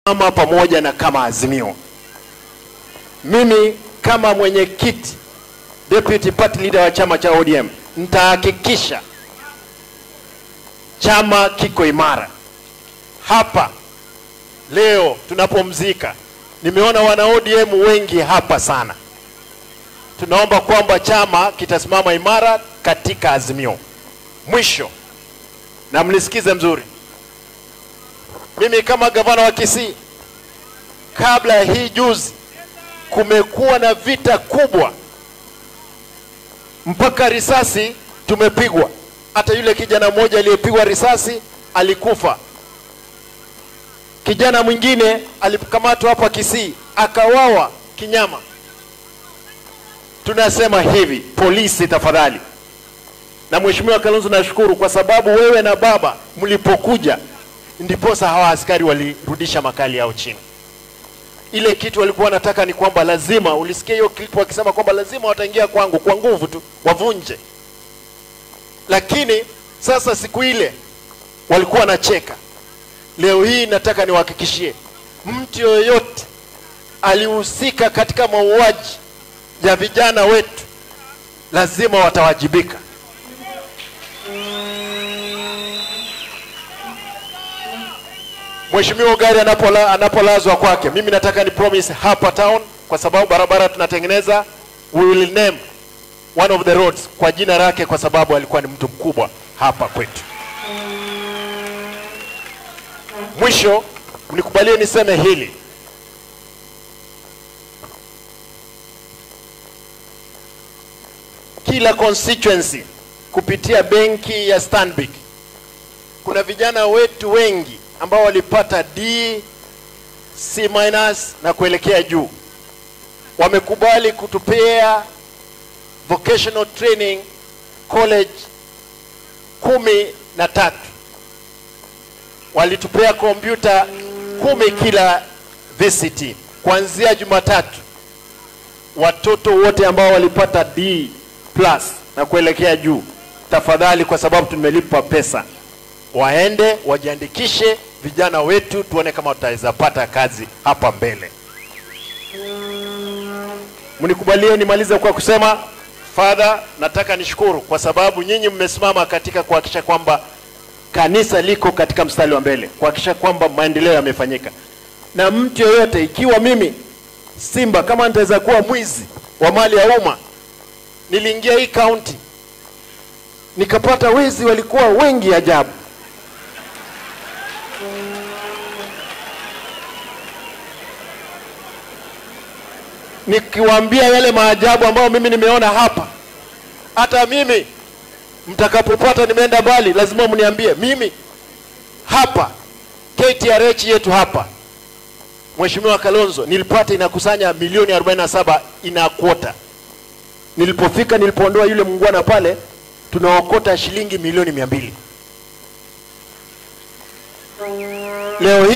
ama pamoja na kama Azimio. Mimi kama mwenyekiti deputy party leader wa chama cha ODM nitahakikisha chama kiko imara. Hapa leo tunapomzika, nimeona wana ODM wengi hapa sana. Tunaomba kwamba chama kitasimama imara katika Azimio. Mwisho, na mnisikize mzuri, mimi kama gavana wa Kisii, kabla ya hii juzi, kumekuwa na vita kubwa mpaka risasi tumepigwa. Hata yule kijana mmoja aliyepigwa risasi alikufa. Kijana mwingine alikamatwa hapa Kisii akawawa kinyama. Tunasema hivi, polisi tafadhali, na Mheshimiwa Kalonzo, nashukuru kwa sababu wewe na baba mlipokuja, ndiposa hawa askari walirudisha makali yao chini. Ile kitu walikuwa wanataka ni kwamba lazima, ulisikia hiyo clip wakisema kwamba lazima wataingia kwangu kwa nguvu tu wavunje, lakini sasa siku ile walikuwa wanacheka. Leo hii nataka niwahakikishie, mtu yoyote alihusika katika mauaji ya vijana wetu lazima watawajibika. Mheshimiwa Ugari anapola, anapolazwa kwake, mimi nataka ni promise hapa town, kwa sababu barabara tunatengeneza, we will name one of the roads kwa jina lake, kwa sababu alikuwa ni mtu mkubwa hapa kwetu. Mwisho, mnikubalie niseme hili, kila constituency kupitia benki ya Stanbic kuna vijana wetu wengi ambao walipata D, C minus na kuelekea juu, wamekubali kutupea vocational training college kumi na tatu. Walitupea kompyuta kumi kila VCT kuanzia Jumatatu. Watoto wote ambao walipata D plus na kuelekea juu, tafadhali, kwa sababu tumelipa pesa waende wajiandikishe, vijana wetu, tuone kama tutaweza pata kazi hapa mbele. Mnikubalie nimalize kwa kusema Father, nataka nishukuru kwa sababu nyinyi mmesimama katika kuhakikisha kwamba kanisa liko katika mstari wa mbele, kuhakikisha kwamba maendeleo yamefanyika. Na mtu yoyote, ikiwa mimi Simba kama nitaweza kuwa mwizi wa mali ya umma, niliingia hii kaunti nikapata wezi walikuwa wengi ajabu. Nikiwaambia yale maajabu ambayo mimi nimeona hapa, hata mimi mtakapopata nimeenda mbali, lazima mniambie. Mimi hapa KTRH yetu hapa, Mheshimiwa Kalonzo, nilipata inakusanya milioni 47 ina kwota. Nilipofika, nilipoondoa yule mungwana pale, tunaokota shilingi milioni mia mbili leo hii